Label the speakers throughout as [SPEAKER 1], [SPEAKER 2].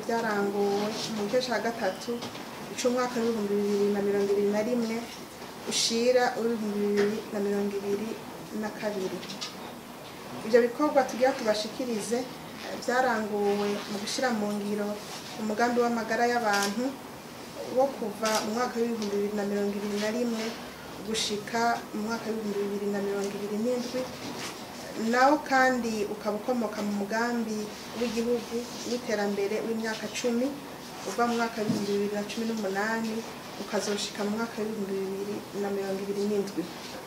[SPEAKER 1] byaranguwe mu gice cya gatatu cy'umwaka w'ibihumbi bibiri na mirongo ibiri na rimwe ushira w'ibihumbi bibiri na mirongo ibiri na kabiri ibyo bikorwa tugira tubashikirize eh, byaranguwe mu gushyira mu ngiro umugambi w'amagara y'abantu wo kuva mu mwaka w'ibihumbi bibiri na mirongo ibiri na rimwe gushika mu mwaka w'ibihumbi bibiri na mirongo ibiri n'indwi nawo kandi ukaba ukomoka mu mugambi w'igihugu w'iterambere w'imyaka cumi uva mu mwaka w'ibihumbi bibiri na cumi n'umunani ukazoshika mu mwaka w'ibihumbi bibiri na mirongo ibiri n'indwi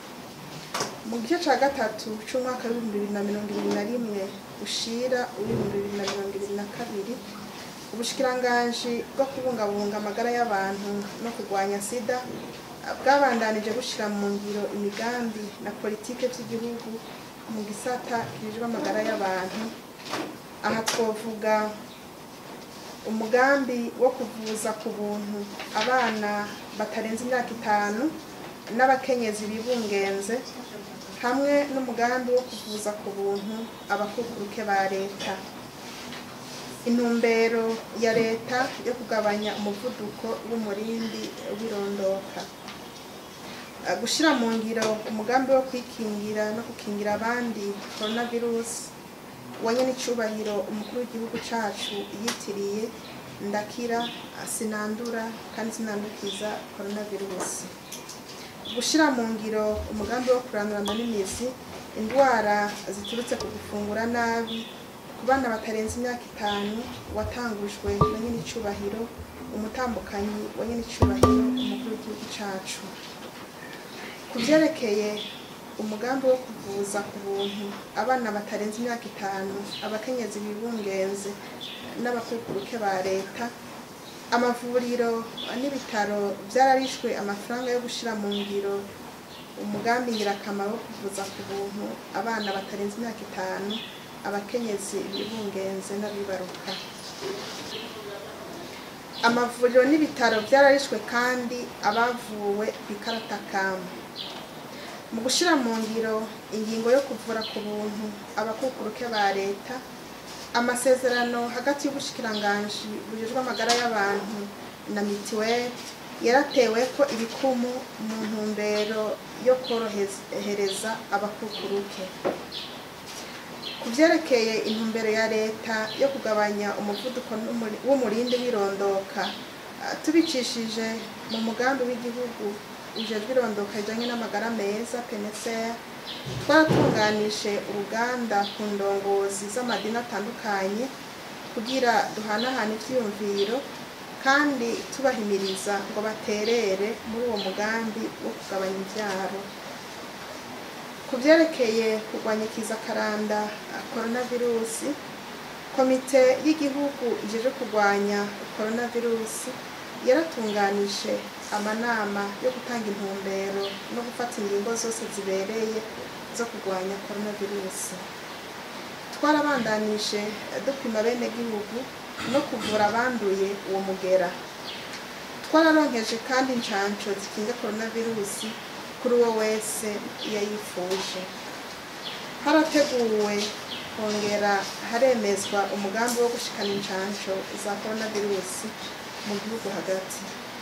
[SPEAKER 1] mu gice cya gatatu cy'umwaka w'ibihumbi bibiri na mirongo ibiri na rimwe ushira uw'ibihumbi bibiri na mirongo ibiri na kabiri ubushikiranganji bwo kubungabunga amagara y'abantu no kurwanya sida bwabandanije bushyira mu ngiro imigambi na politike by'igihugu mu gisata kijejwe amagara y'abantu aha twavuga umugambi wo kuvuza ku buntu abana batarenze imyaka itanu n'abakenyezi bibungenze hamwe n'umugambi wo kuvuza ku buntu abakukuruke ba leta intumbero ya leta yo kugabanya umuvuduko w'umurindi w'irondoka Uh, gushyira mu ngiro umugambi wo kwikingira no gukingira abandi coronavirus wanye n'icyubahiro umukuru w'igihugu cyacu yitiriye ndakira sinandura kandi sinandukiza coronavirus gushyira mu ngiro umugambi wo kurandurana n'imizi indwara ziturutse ku gufungura nabi ku bana batarenze imyaka itanu watangujwe na nyir'icyubahiro umutambukanyi wa nyir'icyubahiro umukuru w'igihugu cyacu ku byerekeye umugambi wo kuvuza ku buntu abana batarenze imyaka itanu abakenyezi bibungenze n'abakukuruke ba leta amavuriro n'ibitaro byararishwe amafaranga yo gushyira mu ngiro umugambi ngirakamaro wo kuvuza ku buntu abana batarenze imyaka itanu abakenyezi bibungenze n'abibaruka amavuriro n'ibitaro byararishwe kandi abavuwe bikaratakamu mu gushyira mu ngiro ingingo yo kuvura ku buntu abakukuruke ba leta amasezerano hagati y'ubushikiranganji bujejwe amagara y'abantu na mitiweli yaratewe ko ibikumu mu ntumbero yo korohereza abakukuruke ku byerekeye intumbero ya leta yo kugabanya umuvuduko n'umuri- w'umurindi w'irondoka ah, tubicishije mu mugambi w'igihugu ujejwe irondoka rijyanye n'amagara meza peneseya twaratunganije uruganda ku ndongozi z'amadini atandukanye kugira duhanahane ibyiyumviro kandi tubahimiriza ngo baterere muri uwo mugambi wo kugabanya ibyaro ku byerekeye kurwanya ikiza karanda coronavirusi komite y'igihugu ijeje kurwanya coronavirusi yaratunganije amanama yo gutanga intumbero no gufata ingingo zose zibereye zo kurwanya coronavirusi twarabandanije dupima bene gihugu no kuvura abanduye uwo mugera twararonkeje kandi inshansho zikinga coronavirusi kuri uwo wese yayifuje harateguwe kongera haremezwa umugambi wo gushikana inshansho za coronavirusi mu gihugu hagati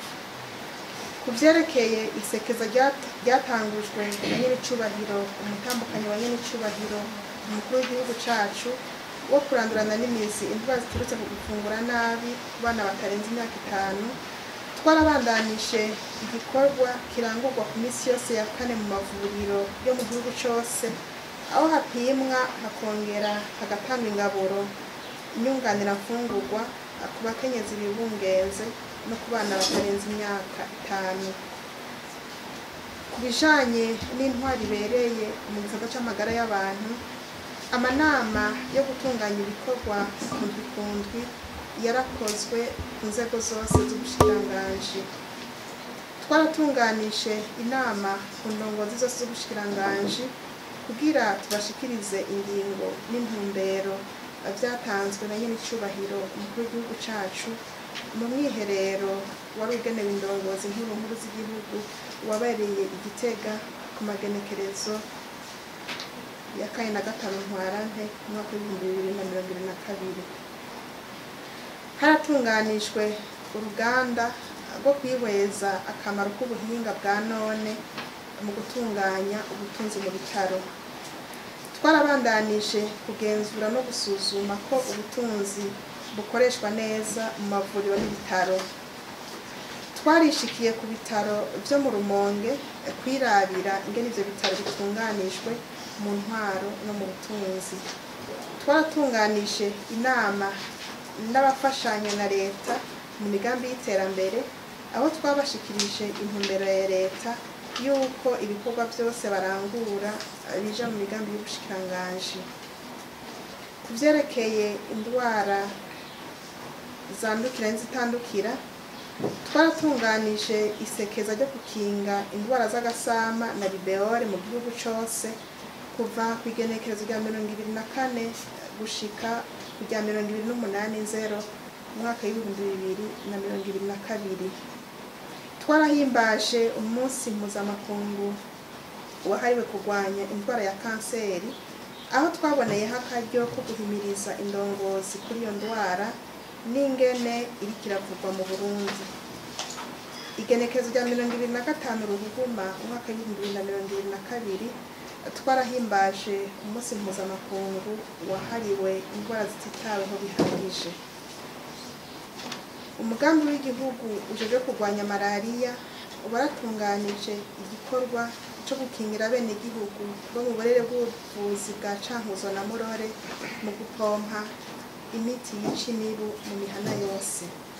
[SPEAKER 1] ku byerekeye isekeza ryat- ryatangujwe na nyir'icubahiro umutambukanyi wa nyir'icubahiro umukuru w'igihugu cacu wo kurandurana n'imizi indwara ziturutse ku gufungura nabi ku bana batarenze imyaka itanu twarabandanije igikorwa kirangurwa ku minsi yose ya kane mu mavuriro yo mu gihugu cyose aho hapimwa hakongera hagatangwa ingaburo inyunganirafungurwa ku bakenyezi bibungenze no ku bana batarenze imyaka itanu ku bijanye n'intwari ibereye mu gisata c'amagara y'abantu amanama yo gutunganya ibikorwa kundwi kundwi yarakozwe ku nzego zose z'ubushikiranganji twaratunganije inama ku ndongozi zose z'ubushikiranganji kugira tubashikirize ingingo n'intumbero byatanzwe na nyir'icyubahiro umukuru w'igihugu cacu mu mwiherero wari ugenewe indongozi nkuru nkuru z'igihugu wabereye igitega ku magenekerezo ya kane na gatanu ntwarante mu mwaka w'ibihumbi bibiri na mirongo ibiri na kabiri haratunganijwe uruganda rwo kwihweza akamaro k'ubuhinga bwa none mu gutunganya ubutunzi mu bitaro twarabandanije kugenzura no gusuzuma ko ubutunzi bukoreshwa neza mu mavuriro n'ibitaro twarishikiye ku bitaro byo mu rumonge kwirabira ingene ivyo bitaro bitunganijwe mu ntwaro no mu butunzi twaratunganije inama n'abafashanya na leta mu migambi y'iterambere aho twabashikirije intumbero ya leta yuko ibikorwa byose barangura bija mu migambi y'ubushikiranganji ku vyerekeye indwara zandukira n'izitandukira twaratunganije isekeza ryo gukinga indwara z'agasama na ribeole mu gihugu cose kuva ku igenekerezo rya mirongo ibiri na kane gushika ku rya mirongo ibiri n'umunani nzero umwaka w'ibihumbi bibiri na mirongo ibiri na kabiri twarahimbaje umunsi mpuzamakungu wahariwe kurwanya indwara ya kanseri aho twaboneyeho akaryo ko guhimiriza indongozi kuri iyo ndwara n'ingene iriko iravugwa mu burundi igenekerezo rya mirongo ibiri na gatanu ruhuguma umwaka w'ibihumbi bibiri na mirongo ibiri na kabiri twarahimbaje umunsi mpuzamakungu wahariwe indwara zititaweho bihagije umugambi w'igihugu ujejwe kurwanya malariya waratunganije igikorwa co gukingira bene igihugu bo mu burere bw'ubuvuzi bwa cankuzo na murore mu gupompa imiti yica imibu mu mihana yose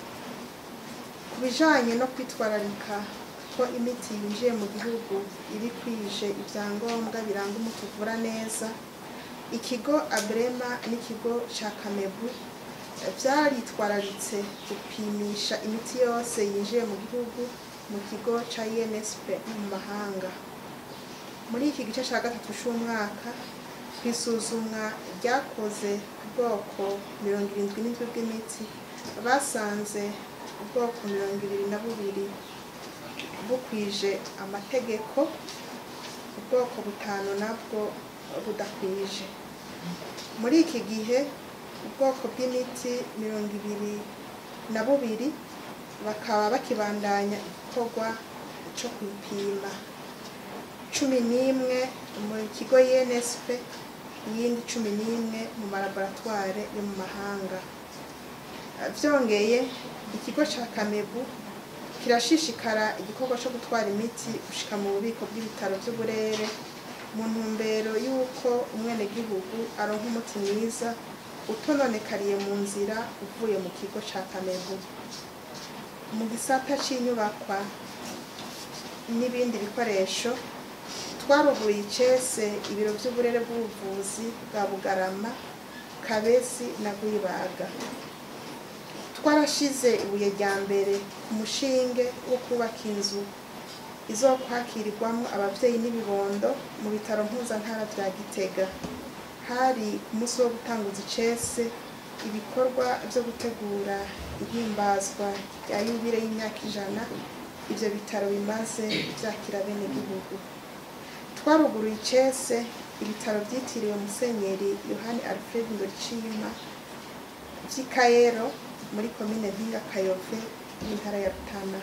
[SPEAKER 1] ku bijanye no kwitwararika ko imiti yinjiye mu gihugu iri kwije ivyangombwa biranga umuti uvura neza ikigo abrema n'ikigo ca kamebu vyaritwararitse gupimisha imiti yose yinjiye mu gihugu mu kigo ca insp no mu mahanga muri iki gice ca gatatu c'umwaka kwisuzumwa ryakoze ku bwoko mirongo irindwi n'indwi bw'imiti basanze ubwoko mirongo ibiri na bubiri bukwije amategeko ubwoko butanu nabwo budakwije muri iki gihe ubwoko bw'imiti mirongo ibiri na bubiri bakaba bakibandanya igikorwa co kuyipima cumi n'imwe mu kigo UNSP iyindi cumi n'imwe mu malaboratware yo mu mahanga vyongeye ikigo ca kamebu kirashishikara igikorwa co gutwara imiti gushika mu bubiko bw'ibitaro vy'uburere mu ntumbero y'uko umwenegihugu aronka umuti mwiza utononekariye mu nzira uvuye mu kigo ca kamebu mu gisata c'inyubakwa n'ibindi bikoresho twaruhuye icese ibiro vy'uburere bw'ubuvuzi bwa bugarama kabezi na rwibaga twarashize ibuye rya mbere ku mushinge wo kubaka inzu izokwakirirwamwo abavyeyi n'ibibondo mu bitaro mpuzantara vya gitega hari ku munsi wo gutanguza icese ibikorwa vyo gutegura ihimbazwa rya yubire y'imyaka ijana ivyo bitaro bimaze vyakira bene gihugu twaruguruye icese ibitaro vyitiriwe musenyeri yohani alfred ndoricima vy'i kayero muri komine mpinga kayove y'intara ya rutana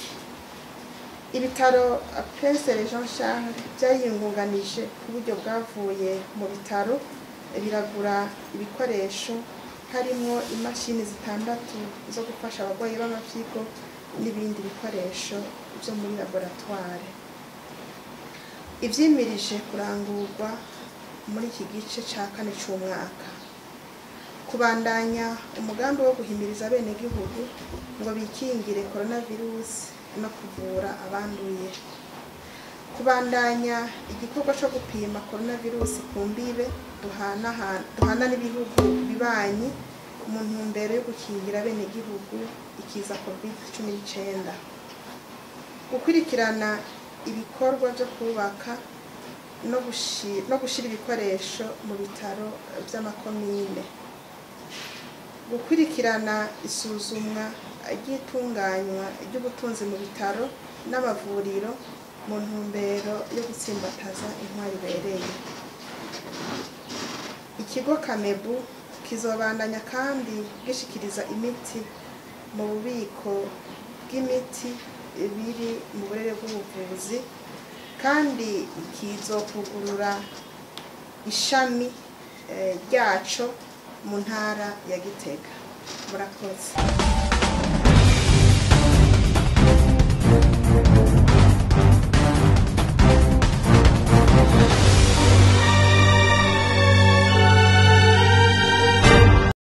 [SPEAKER 1] ibitaro prince jean charles vyayingunganije ku buryo bwavuye mu bitaro biragura ibikoresho harimwo imashini zitandatu zo gufasha abarwayi b'amavyigo n'ibindi bikoresho vyo muri laboratware ivyimirije kurangurwa muri iki gice ca kane c'umwaka kubandanya umugambi wo guhimiriza abenegihugu ngo bikingire coronavirus no kuvura abanduye kubandanya igikorwa co gupima coronavirus ku mbibe duhanahana- duhana n'ibihugu bibanyi mu ntumbero yo gukingira abenegihugu ikiza covid cumi n'icenda gukurikirana ibikorwa vyo kubaka no gushi- no gushira ibikoresho mu bitaro vy'amakomine gukurikirana isuzumwa ry'itunganywa ry'ubutunzi mu bitaro n'amavuriro mu ntumbero yo gutsimbataza intwari ibereye ikigo kamebu kizobandanya kandi gishikiriza imiti mu bubiko bw'imiti biri mu burere bw'ubuvuzi kandi kizokugurura ishami eh, ryaco mu ntara ya Gitega murakoze